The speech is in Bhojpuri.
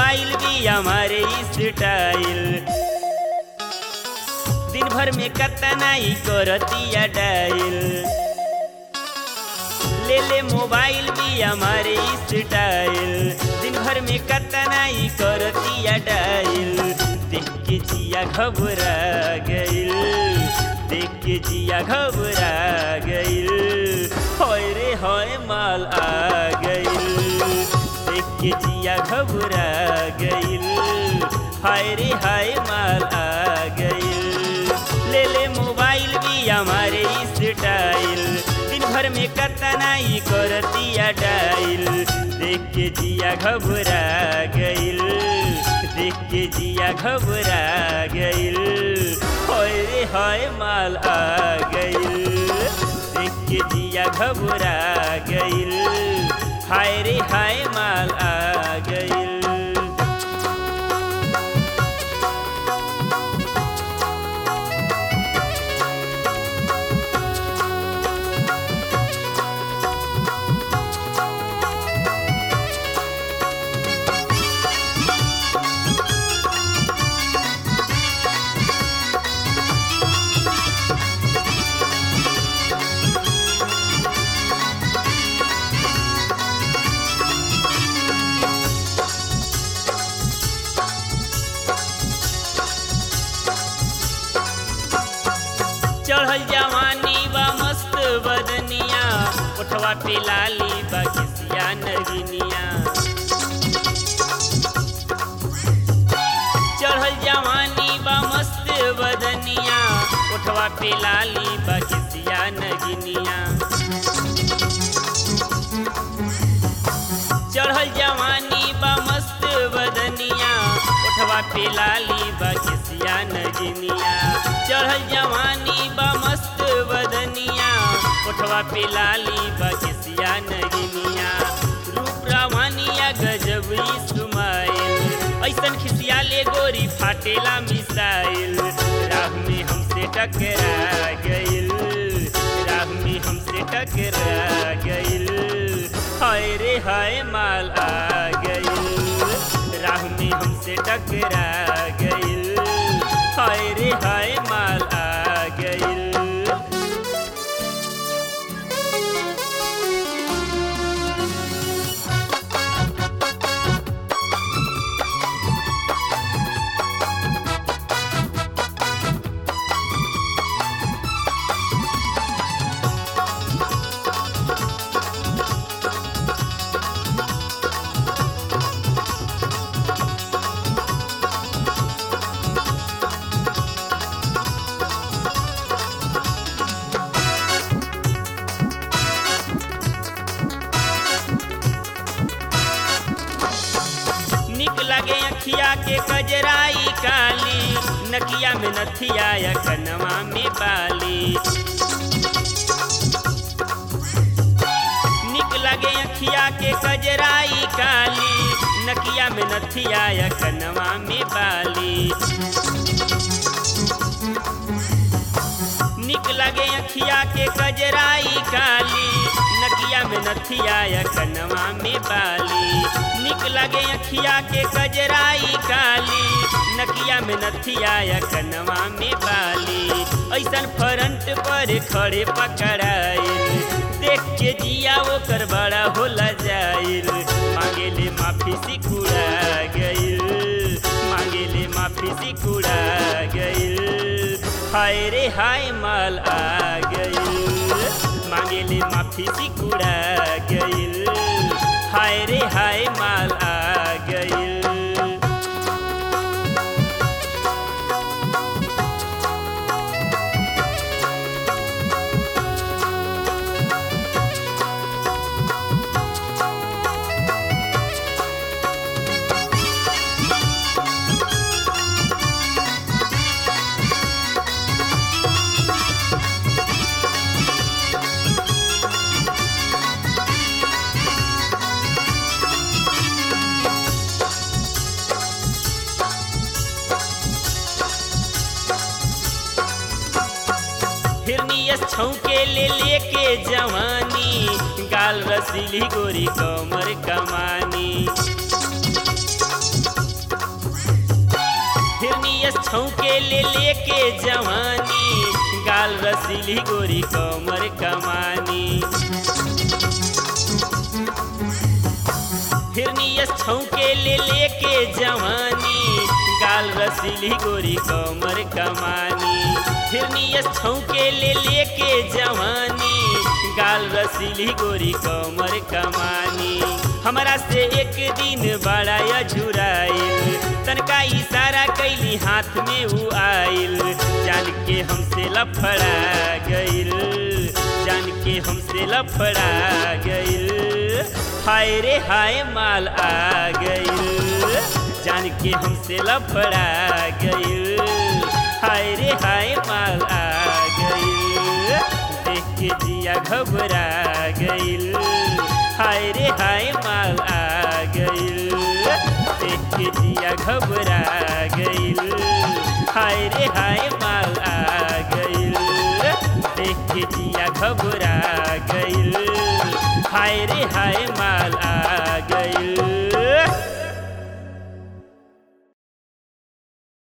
मोबाइल भी हमारे स्टाइल दिन भर में कतना ही करतिया डाइल ले ले मोबाइल भी हमारे स्टाइल दिन भर में कतना ही करतिया डाइल देख के जिया घबरा गइल देख के जिया घबरा गइल होय रे होय माल आ गइल देख के जिया घबरा गइल हाय रे हाय माल आ गइल ले ले मोबाइल भी हमारे स्टाइल दिन भर में कतना ही करतिया डाइल देख के जिया घबरा गइल देख के जिया घबरा गइल होय रे होय माल आ गइल देख के जिया घबरा गइल हाय रे हाय माल आ गइल चढ़ल जवानी बा मस्त बदनिया उठवा पे लाली बा किसिया नगिनिया चढ़ल जवानी बा मस्त बदनिया उठवा पे लाली बा किसिया नगिनिया चढ़ल जवानी बा मस्त बदनिया उठवा पे लाली बा किसिया नगिनिया चढ़ल जवानी बा मस्त बदनिया उठवा पे लाली बा किसिया नगिनिया रूप रावानिया गजब इस्माइल ऐसन खिसिया ले गोरी फाटेला मिसाइल राह में हमसे टकरा गइल राह में हमसे टकरा गइल हाय रे हाय माल आ गइल राह में हमसे टकरा गइल हाय रे हाय माल आ गइल निक लगे अखिया के कजराई काली नकिया में नथिया या कनवा में बाली निक लगे अखिया के कजराई काली नकिया में नथिया या कनवा में बाली निक लगे अखिया के कजराई काली नकिया में नथिया या कनवा में बाली निक लगे अखिया के कजराई काली नकिया में नथिया या कनवा में बाली ऐसन फ्रंट पर खड़े पकड़ाइल देख के जिया ओकर बड़ा होला जाइल मांगेले माफी सिकुड़ा गइल मांगेले माफी सिकुड़ा गइल हाय रे हाय माल आ गइल मांगेले माफी सिकुड़ा गइल हाय रे हाय माल आ गइल हिरनियस छौके ले लेके जवानी गाल रसीली गोरी कमर कमानी छौके ले लेके जवानी गाल रसीली गोरी कमर कमानी हिरनियस छौके ले लेके जवानी गाल रसीली गोरी कमर कमानी हिरनियस छौके ले लेके जवानी गाल रसीली गोरी कमर कमानी हमरा से एक दिन बड़ा अझुराइल तनका इशारा कैली हाथ में उ आइल जान के हमसे लफड़ा गइल जान के हमसे लफड़ा गइल हाय रे हाय माल आ गइल जान के हमसे लफड़ा गइल हाय रे हाय माल आ गइल देख के जिया घबरा गइल हाय रे हाय माल आ गइल देख के जिया घबरा गइल हाय रे हाय माल आ गइल देख के जिया घबरा गइल हाय रे हाय माल